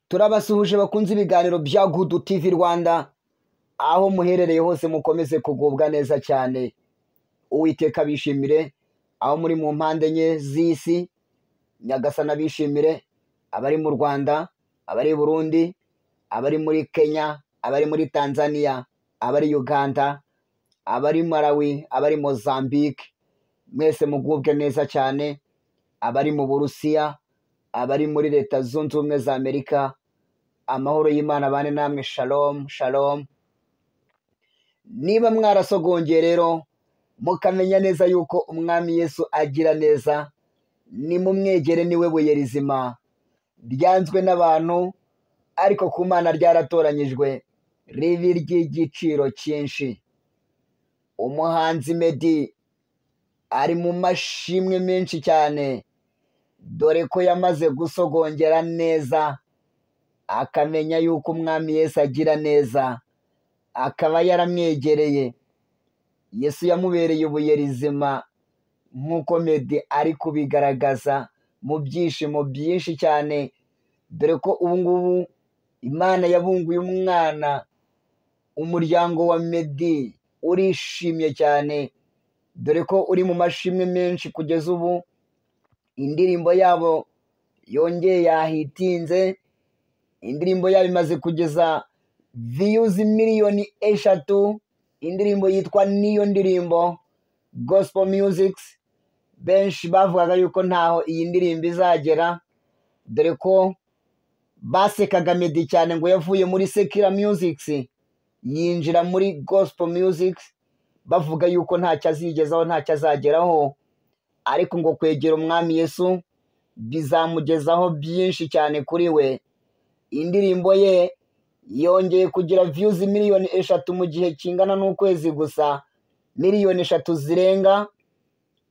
turabasuhuje bakunze ibiganiro bya gudu tivi rwanda aho muherereye hose mukomeze kugubwa neza cyane uwiteka bishimire aho muri mu mpande enye z'isi nyagasana bishimire abari mu rwanda abari i burundi abari muri kenya abari muri tanzania abari uganda abari malawi abari mozambique mwese mugubwe neza cyane abari mu burusiya abari muri leta zunze ubumwe za amerika amahoro y'imana abane namwe shalom shalom niba mwarasogongeye rero mukamenya neza yuko umwami yesu agira neza nimumwegere niwe buye rizima ryanzwe n'abantu ariko ku mana ryaratoranyijwe ribi ry'igiciro cyinshi umuhanzi medi ari mu mashimwe menshi cyane dore ko yamaze gusogongera neza akamenya yuko umwami yesu agira neza akaba yaramwegereye yesu yamubereye ibuye rizima nk'uko medi ari kubigaragaza mu byishimo byinshi cyane dore ko ubu ngubu imana yabunguye umwana umuryango wa medi urishimye cyane dore ko uri mu mashimwe menshi kugeza ubu indirimbo yabo yongeye yahitinze indirimbo yabo imaze kugeza viyuzi miliyoni eshatu indirimbo yitwa niyo ndirimbo gospel music benshi bavugaga yuko ntaho iyi ndirimbo izagera dore ko basekaga medi cyane ngo yavuye muri sekira music yinjira muri gospel music bavuga yuko ntacyo azigezaho ntacyo azageraho ariko ngo kwegera umwami yesu bizamugezaho byinshi cyane kuri we indirimbo ye yongeye kugira viyuzi miliyoni eshatu mu gihe kingana n'ukwezi gusa miliyoni eshatu zirenga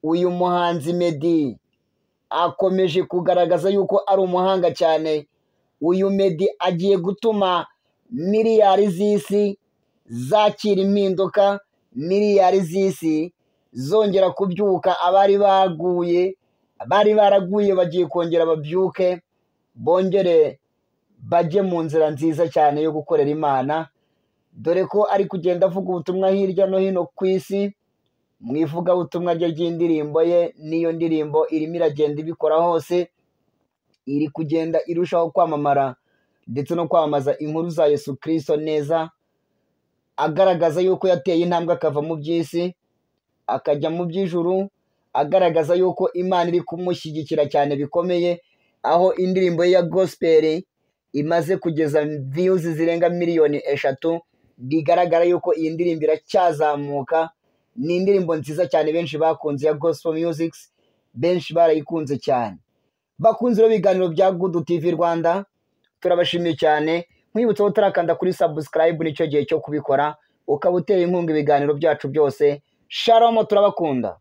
uyu muhanzi medi akomeje kugaragaza yuko ari umuhanga cyane uyu medi agiye gutuma miliyari z'isi zakira impinduka miliyari z'isi zongera kubyuka abari baguye abari baraguye bagiye kongera babyuke bongere bajye mu nzira nziza cyane yo gukorera imana dore ko ari kugenda avuga ubutumwa hirya no hino ku isi mu ivugabutumwa rye ry'indirimbo ye n'iyo ndirimbo irimo iragenda ibikora hose iri kugenda irushaho kwamamara ndetse no kwamamaza inkuru za yesu kirisito neza agaragaza yuko yateye intambwe akava mu by'isi akajya mu by'ijuru agaragaza yuko imana iri kumushyigikira cyane bikomeye aho indirimbo ye ya gospel imaze kugeza viyuzi zirenga miliyoni eshatu bigaragara yuko iyi ndirimbo iracyazamuka ni indirimbo nziza cyane benshi bakunze ya gospel music benshi barayikunze cyane bakunze rero ibiganiro bya gudu tivi rwanda turabashimiye cyane nkwibutsa ko utarakanda kuri subscribe nicyo gihe cyo kubikora ukaba uteye inkunga ibiganiro byacu byose sharomo turabakunda